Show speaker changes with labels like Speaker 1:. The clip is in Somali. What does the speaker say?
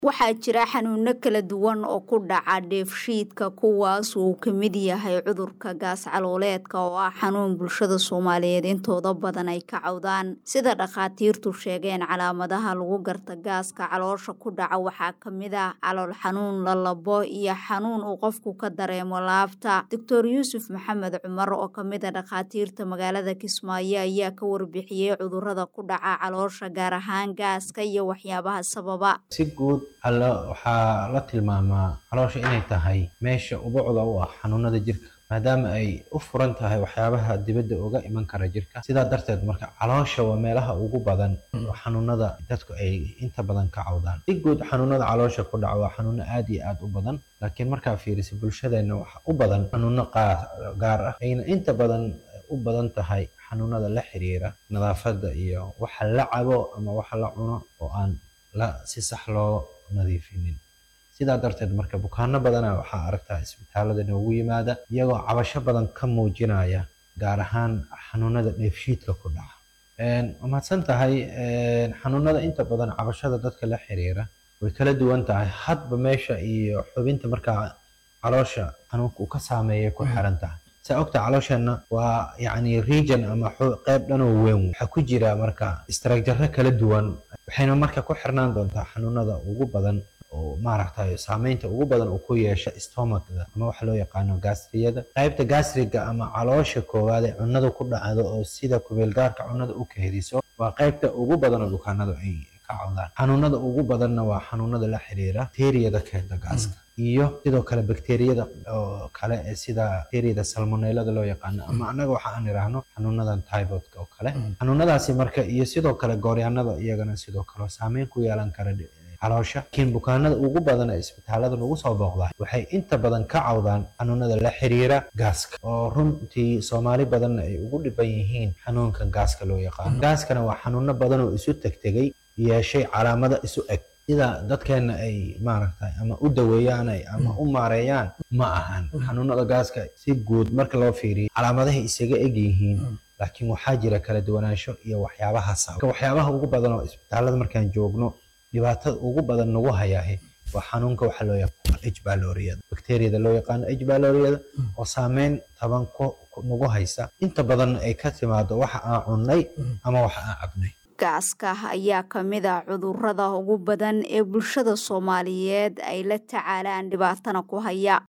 Speaker 1: waxaa jira xanuuno kala duwan oo ku dhaca dheefshiidka kuwaas uu ka mid yahay cudurka gaas calooleedka oo ah xanuun bulshada soomaaliyeed intooda badan ay ka cawdaan sida dhakhaatiirtu sheegeen calaamadaha lagu garta gaaska caloosha ku dhaca waxaa ka mid ah calool xanuun lalabo iyo xanuun uu qofku ka dareemo laabta doctor yuusuf maxamed cumar oo kamid a dhakhaatiirta magaalada kismaayo ayaa ka warbixiyey cudurada ku dhaca caloosha gaar ahaan gaaska iyo waxyaabaha sababa
Speaker 2: si guud waxaa la tilmaamaa caloosha inay tahay meesha ubucda u ah xanuunada jirka maadaama ay u furan tahay waxyaabaha dibadda uga iman kara jirka sidaa darteed marka caloosha waa meelaha ugu badan oo xanuunada dadku ay inta badan ka cawdaan si guud xanuunada caloosha ku dhaca waa xanuuno aad iyo aad u badan laakiin markaa fiirisa bulshadeenna waxa u badan xanuuno gaar ah ayna inta badan u badan tahay xanuunada la xiriira nadaafadda iyo waxa la cabo ama waxa la cuno oo aan la si sax loo nadiifinin sidaa darteed marka bukaano badana waxaa aragtaa isbitaalada noogu yimaada iyagoo cabasho badan ka muujinaya gaar ahaan xanuunada dheefshiidka ku dhaca mahadsan tahay xanuunada inta badan cabashada dadka la xiriira way kala duwan tahay hadba meesha iyo xubinta markaa caloosha xanuunka uu ka saameeyay ku xiran tahay saa ogta caloosheenna waa yacni region ama qeyb dhanoo weyn waxaa ku jira marka istaraagjarro kala duwan waxayna marka ku xirnaan doontaa xanuunada ugu badan oo maaragtay saameynta ugu badan uu ku yeesha stomachda ama waxa loo yaqaano gastriyada qaybta gastriga ama caloosha koowaad ee cunnada ku dhacdo oo sida kubeelgaarka cunnada u keediso waa qaybta ugu badan oo bukaanadu ay ka cawdaan xanuunada ugu badanna waa xanuunada la xiriira bakteriyada keenta gaaska iyo sidoo kale bakteriyada oo kale ee sida bakteriyada salmonellada loo yaqaano ama annaga waxa aan idhaahno xanuunadan typhoidka oo kale xanuunadaasi marka iyo sidoo kale gooryaanada iyagana sidoo kale saameyn ku yeelan kara caloosha laakiin bukaanada ugu badan ee isbitaalada lagu soo booqdaa waxay inta badan ka cawdaan xanuunada la xiriira gaaska oo runtii soomaali badanna ay ugu dhiban yihiin xanuunkan gaaska loo yaqaano gaaskana waa xanuuno badan oo isu tegtegay yeeshay calaamada isu eg sida dadkeenna ay maaragtay ama u daweeyaan ama u maareeyaan ma ahan xanuunada gaaska si guud marka loo fiiriyo calaamadahay isaga eg yihiin laakiin waxaa jira kala duwanaansho iyo waxyaabaha sabab waxyaabaha ugu badan oo isbitaalada markaan joogno dhibaatada ugu badan nagu hayaahe waa xanuunka waxa loo yaqaano h baloriyada bakteriyada loo yaqaano h baloriyada oo saameyn taban nagu haysa inta badan ay ka timaado waxa aan cunnay ama waxa aan cabnay
Speaker 1: gaaska ayaa ka mid ah cudurada ugu badan ee bulshada soomaaliyeed ay la tacaalaan dhibaatana ku haya